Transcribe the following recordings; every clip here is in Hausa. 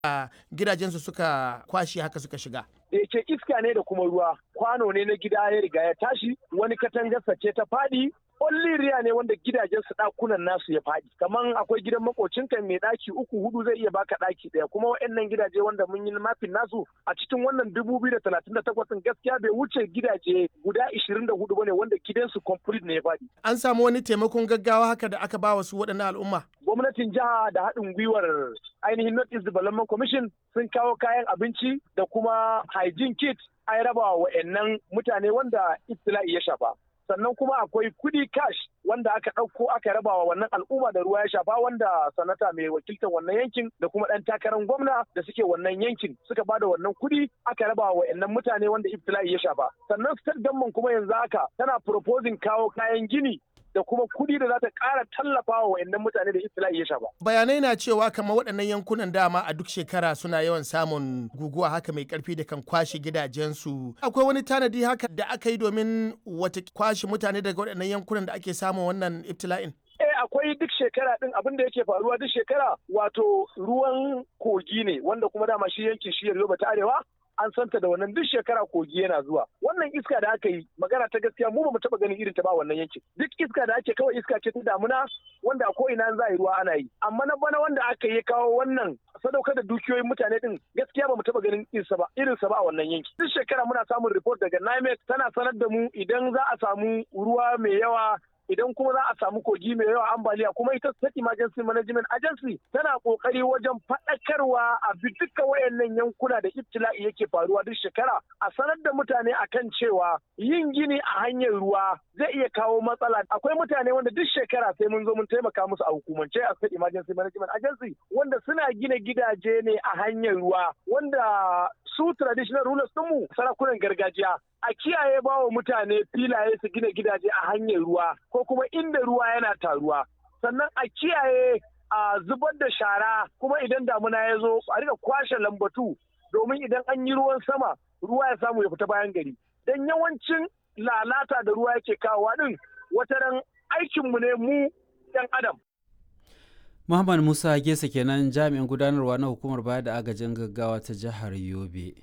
a gidajensu suka kwashe haka suka shiga. da yake iska ne da kuma ruwa kwano ne na gida ya riga ya tashi wani katangarsa ce ta faɗi riya ne wanda gidajen su ɗakunan nasu ya faɗi kaman akwai gidan makocinka mai ɗaki uku hudu zai iya baka ɗaki ɗaya kuma waɗannan gidaje wanda mun yi mafin nasu a cikin wannan dubu biyu da talatin da takwas gaskiya bai wuce gidaje guda ishirin da hudu bane wanda gidansu complete ne ya faɗi. An samu wani taimakon gaggawa haka da aka ba wa su waɗannan al'umma. gwamnatin jiha da haɗin gwiwar ainihin North East Development Commission sun kawo kayan abinci da kuma hygiene kit an raba wa wa'annan mutane wanda ibtila'i ya shafa. Sannan kuma akwai kudi cash wanda aka ɗauko aka raba wa wannan al'umma da ruwa ya shafa wanda sanata mai wakiltar wannan yankin da kuma ɗan takarar gwamna da suke wannan yankin suka bada wannan kudi aka raba wa wa'annan mutane wanda ibtila'i ya shafa. Sannan state government kuma yanzu haka tana proposing kawo kayan gini da kuma kuɗi da za ta ƙara tallafa wa wayannan mutane da iftila'i ya shafa. Bayanai na cewa kamar waɗannan yankunan dama a duk shekara suna yawan samun guguwa haka mai ƙarfi da kan kwashe gidajensu. Akwai wani tanadi haka da aka yi domin wata kwashe mutane daga waɗannan yankunan da ake samun wannan iftila'in? Eh akwai duk shekara din abin da yake faruwa duk shekara wato ruwan kogi ne wanda kuma dama shi yankin shi Yoruba ta Arewa an santa da wannan duk shekara kogi yana zuwa wannan iska da aka yi magana ta gaskiya mu ba mu taba ganin irin ta ba wannan yankin duk iska da ake kawai iska ce ta damuna wanda ko ina za a yi ruwa ana yi amma na bana wanda aka yi kawo wannan sadaukar da dukiyoyin mutane din gaskiya ba mu taba ganin irinsa ba irinsa ba a wannan yanki duk shekara muna samun report daga NIMET tana sanar da mu idan za a samu ruwa mai yawa idan kuma za a samu kogi mai yawa ambaliya kuma ita state emergency management agency tana kokari wajen faɗakarwa a bi duka wayannan yankuna da ibtila'i yake faruwa duk shekara a sanar da mutane akan cewa yin gini a hanyar ruwa zai iya kawo matsala akwai mutane wanda duk shekara sai mun zo mun taimaka musu a hukumance a state emergency management agency wanda suna gina gidaje ne a hanyar ruwa wanda su traditional rulers mu sarakunan gargajiya a kiyaye ba wa mutane filaye su gina gidaje a hanyar ruwa ko kuma inda ruwa yana taruwa sannan a kiyaye a zubar da shara kuma idan damuna ya zo a rika kwashe lambatu domin idan an yi ruwan sama ruwa ya samu ya fita bayan gari don yawancin lalata da ruwa yake kawowa din wataran aikinmu ne mu 'yan adam Muhammad Musa Gesa kenan jami'in gudanarwa na hukumar bayar da agajin gaggawa ta jihar Yobe.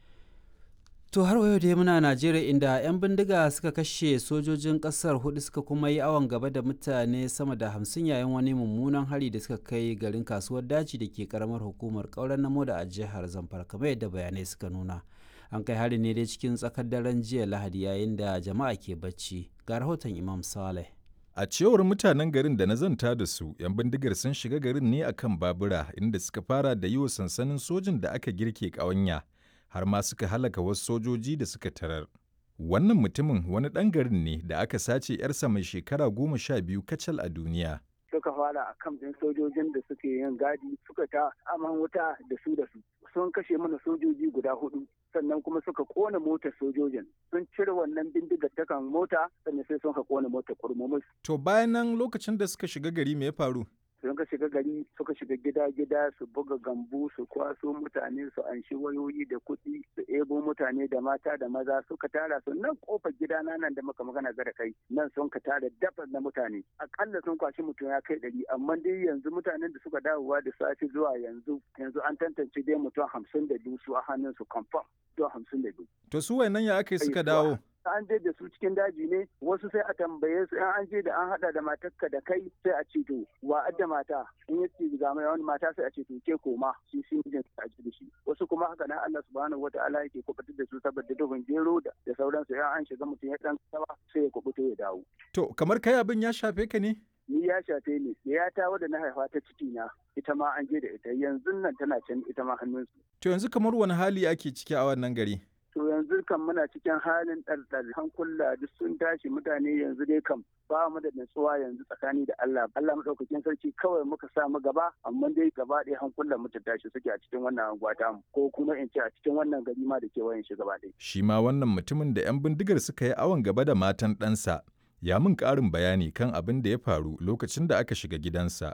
To har wayo dai muna Najeriya inda 'yan bindiga suka kashe sojojin kasar hudu suka kuma yi awon gaba da mutane sama da hamsin yayin wani mummunan hari da suka kai garin kasuwar daji da ke karamar hukumar kauran namo da a jihar Zamfara kamar yadda bayanai suka nuna. An kai hari ne dai cikin tsakar daren jiya Lahadi yayin da jama'a ke bacci. Ga rahoton Imam Saleh. A cewar mutanen garin da na zanta da su, 'yan bindigar sun shiga garin ne akan babura inda suka fara da yi wa sansanin sojin da aka girke ƙawanya. har ma suka halaka wasu sojoji da suka tarar. Wannan mutumin wani ɗan garin ne da aka sace 'yarsa mai shekara goma sha biyu kacal a duniya. Suka fara a kan ɗin sojojin da suke yin gadi suka ta aman wuta da su da su. Sun kashe mana sojoji guda hudu sannan kuma suka kona motar sojojin. Sun cire wannan bindigar ta kan mota sannan sai sun ka kona motar kurmumus. To bayan nan lokacin da suka shiga gari me ya faru? sun ka shiga gari suka shiga gida-gida su buga gambu su kwaso mutane su anshi wayoyi da kuɗi su ebo mutane da mata da maza suka tara su nan kofar gida na nan da muka magana ga da kai nan sun ka tara dafa na mutane akalla sun kwashi mutum ya kai ɗari amma dai yanzu mutanen da suka dawowa da safe zuwa yanzu yanzu an tantance dai mutum hamsin da biyu su a hannun su confirm mutum hamsin da biyu. To su wayannan ya aka suka dawo? an je da su cikin daji ne wasu sai a tambaye su in an je da an hada da matarka da kai sai a ce to wa adda mata in ya ce ga mai wani mata sai a ce to ke koma shi shi ne a ji da shi wasu kuma haka nan Allah subhanahu wataala yake kubutar da su saboda duhun gero da da sauransu in an shiga mutum ya dan tsawa sai ya kubuto ya dawo To kamar kai abin ya shafe ka ne? ni ya shafe ni ya ta wadda na haifa ta ciki na ita ma an je da ita yanzu nan tana can ita ma hannunsu To yanzu kamar wani hali ake ciki a wannan gari? to yanzu kan muna cikin halin ɗarɗar hankula duk sun tashi mutane yanzu dai kam ba mu da natsuwa yanzu tsakani da Allah Allah madaukakin sarki kawai muka sa mu gaba amma dai gaba ɗaya hankulan mu ta tashi suke a cikin wannan anguwa ta mu ko kuma in ce a cikin wannan gari ma da kewayen shi gaba ɗaya Shi ma wannan mutumin da 'yan bindigar suka yi awon gaba da matan ɗansa ya min ƙarin bayani kan abin da ya faru lokacin da aka shiga gidansa. ni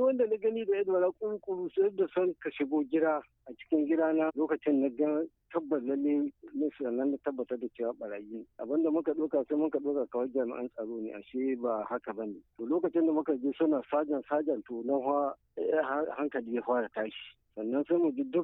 wanda na gani da yadda kurkuru sai da son ka shigo gida a cikin gida na lokacin na ga tabbas lalle ne sannan na tabbatar da cewa barayi abinda muka ɗauka sai muka ɗauka kawai jami'an tsaro ne ashe ba haka bane to lokacin da muka je suna sajan sajan to na hankali ya fara tashi sannan sai mu ji duk